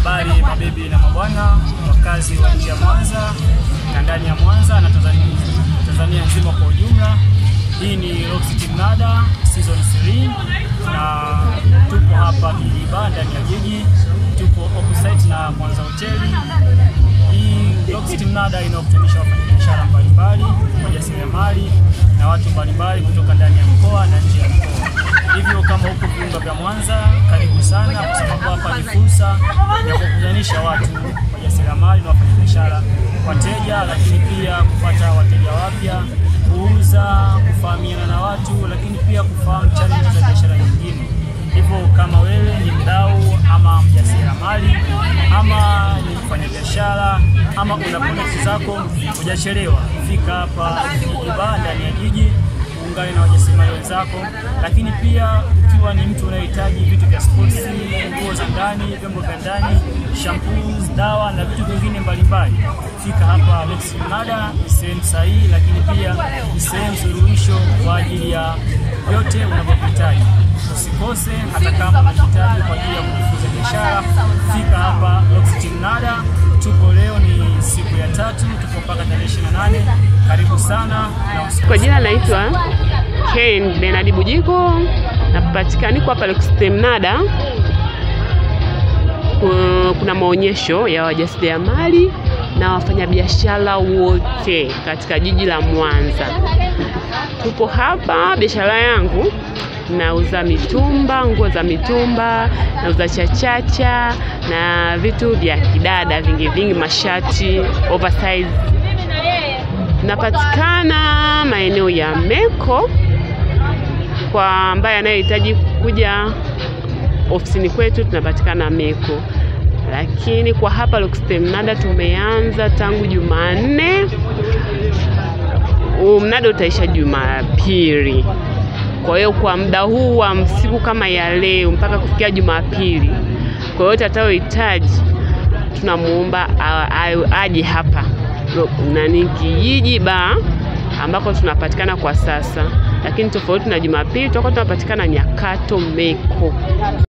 Habari mabibi na mabwana, wakazi wa nje ya Mwanza na ndani ya Mwanza na Tanzania, Tanzania nzima kwa ujumla. Hii ni Rock City Mnada season 3 na tupo hapa Kiliba ndani ya jiji, tupo opposite na Mwanza hoteli. Hii Rock City Mnada inawakutanisha wafanyabiashara mbalimbali, wajasiriamali na watu mbalimbali kutoka ndani ya mkoa na nje ya mkoa. Hivyo kama huko viunga vya Mwanza, karibu sana, kwa sababu hapa ni fursa ya kukutanisha watu wajasiriamali na wafanyabiashara, wateja, lakini pia kupata wateja wapya, kuuza, kufahamiana na watu, lakini pia kufahamu challenge za biashara nyingine. Hivyo kama wewe ni mdau ama mjasiriamali ama ni mfanyabiashara ama una product zako, hujachelewa, fika hapa Kiliba ndani ya jiji uungane na wajasiriamali wenzako, lakini pia ukiwa ni mtu unayehitaji vitu vya sports, nguo za ndani, vyombo vya ndani, shampoos, dawa na vitu vingine mbalimbali, fika hapa Rock City Mnada. Ni sehemu sahihi, lakini pia ni sehemu suluhisho kwa ajili ya yote unavyohitaji. Usikose, hata kama unahitaji kwa ajili ya kujifunza biashara, fika hapa Rock City Mnada. Tupo leo ni siku ya tatu, tupo mpaka tarehe 28. Karibu sana na usikose. Kwa jina naitwa Ken Benadi Bujiko, napatikana niko hapa Rock City Mnada. Ku- Kuna maonyesho ya wajasiriamali na wafanyabiashara wote katika jiji la Mwanza. Tupo hapa, biashara yangu nauza mitumba, nguo za mitumba, nauza chachacha na vitu vya kidada vingi vingi, mashati oversize Napatikana maeneo ya Meko. Kwa ambaye anayehitaji kuja ofisini kwetu, tunapatikana Meko, lakini kwa hapa Rock City Mnada tumeanza tangu Jumanne. Huu Mnada utaisha Jumapili. Kwa hiyo kwa muda huu wa siku kama ya leo mpaka kufikia Jumapili, kwa yote atakayohitaji tunamuomba a- a- aje hapa Ro- nani kijiji ba ambako tunapatikana kwa sasa, lakini tofauti na Jumapili tutakuwa tunapatikana Nyakato Meko.